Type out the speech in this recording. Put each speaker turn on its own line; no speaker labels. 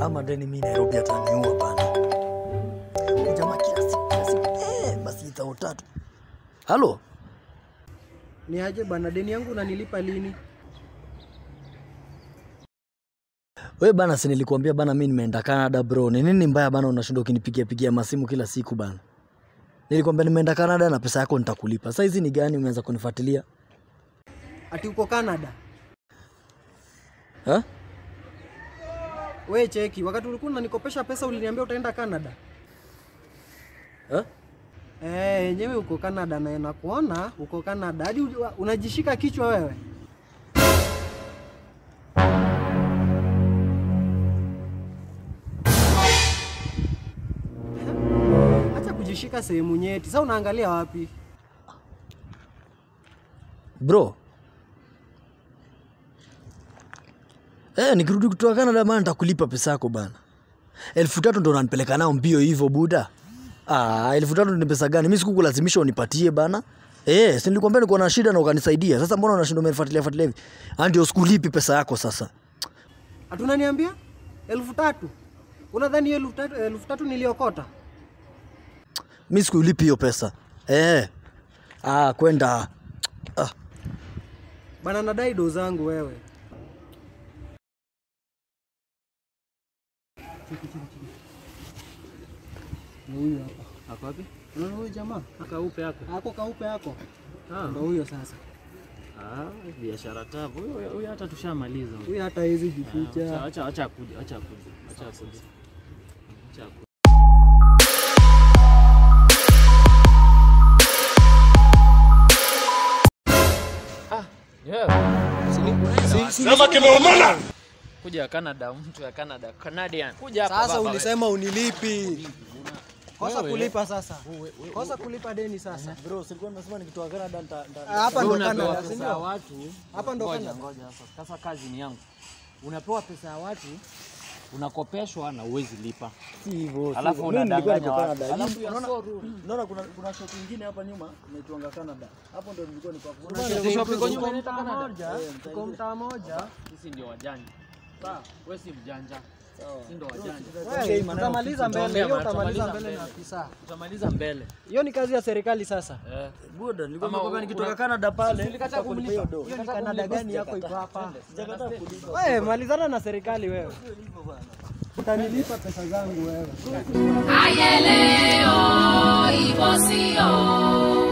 ama deni mi Nairobi ataniua bana. Huyu Jamaa kila siku kila siku eh, basi thao tatu. Halo,
Ni aje bana, deni yangu unanilipa lini?
we bana, si nilikuambia bana, mi nimeenda Canada bro. Ni nini mbaya bana, unashinda ukinipigia pigia masimu kila siku bana? Nilikwambia nimeenda Canada na pesa yako nitakulipa. Sasa hizi ni gani umeanza kunifuatilia?
Ati uko Canada?
Ha?
We cheki, wakati ulikuwa unanikopesha pesa uliniambia utaenda Canada.
Ha?
Eh, yenyewe uko Canada na nakuona uko Canada. Hadi uj- unajishika kichwa wewe. Acha kujishika sehemu nyeti. Sasa unaangalia wapi?
Bro. Eh, nikirudi kutoka Canada bana nitakulipa pesa yako bana. Elfu tatu ndo unanipeleka nao mbio hivyo buda. Ah, elfu tatu ni pesa gani? Mimi sikukulazimisha unipatie bana. Eh, si nilikwambia niko na shida na ukanisaidia. Sasa mbona unashinda umenifuatilia fuatilia hivi? Ah, ndio sikulipi pesa yako sasa.
Hatunaniambia elfu tatu. Unadhani hiyo elfu tatu, elfu tatu niliokota?
Mimi sikulipi hiyo pesa. Eh. Ah, kwenda. Ah,
Bana nadai do zangu wewe. Ni huyu hapa.
Ako wapi?
Unaona huyu jamaa?
Akaupe yako.
Ako kaupe yako.
Ah,
Ndio huyo sasa.
ah, biashara tabu. Huyo huyo hata tushamaliza. huyo.
Huyu hata hizi
Ah,
jificha.
Acha acha akuje, acha akuje. Acha akuje. Acha akuje. Ah, yeah.
Sema kimeumana.
Kuja Canada, mtu ya Canada, Canadian. Kuja hapa
Sasa
baba.
ulisema unilipi. Kosa
Wewe.
kulipa sasa. Kosa kulipa deni sasa.
bro, silikuwa nimesema nikitoka Canada nita, nita...
Hapa
Wewe
ndo
unapewa
Canada, si
pesa ya
ndio?
watu.
Hapa ndo
Ngoja,
Canada.
ngoja sasa. Sasa kazi ni yangu. Unapewa pesa ya watu, unakopeshwa na uwezi lipa.
Si hivyo. si
Alafu
hivyo. Mimi nilikuwa
unadanganya
niko
watu.
Canada.
Alafu
Hii-
ya
unaona-
so rude.
Unaona kuna kuna shop nyingine hapa nyuma inaitwanga Canada. Hapo ndio nilikuwa niko hapo.
Kuna shop iko nyuma inaitwa
Mtaa
Canada.
moja, tuko mtaa moja.
Sisi ndio wajanja. Sawa, wewe si mjanja. Sisi ndio wajanja.
Wewe utamaliza mbele, hiyo
Tutamaliza
utamaliza
mbele.
mbele na afisa.
Tutamaliza mbele.
Hiyo ni kazi ya serikali sasa.
Eh.
Buda, nilikuwa
Ama
nakwambia
u-
nikitoka
una-
Canada pale.
Ulikataa
nitakulipa hiyo
kumlipa.
do.
Hiyo ni Canada gani yako iko hapa?
Sijakataa kulipa.
Wewe malizana na serikali wewe. Utanilipa pesa zangu wewe.
Ayeleo, hivyo sio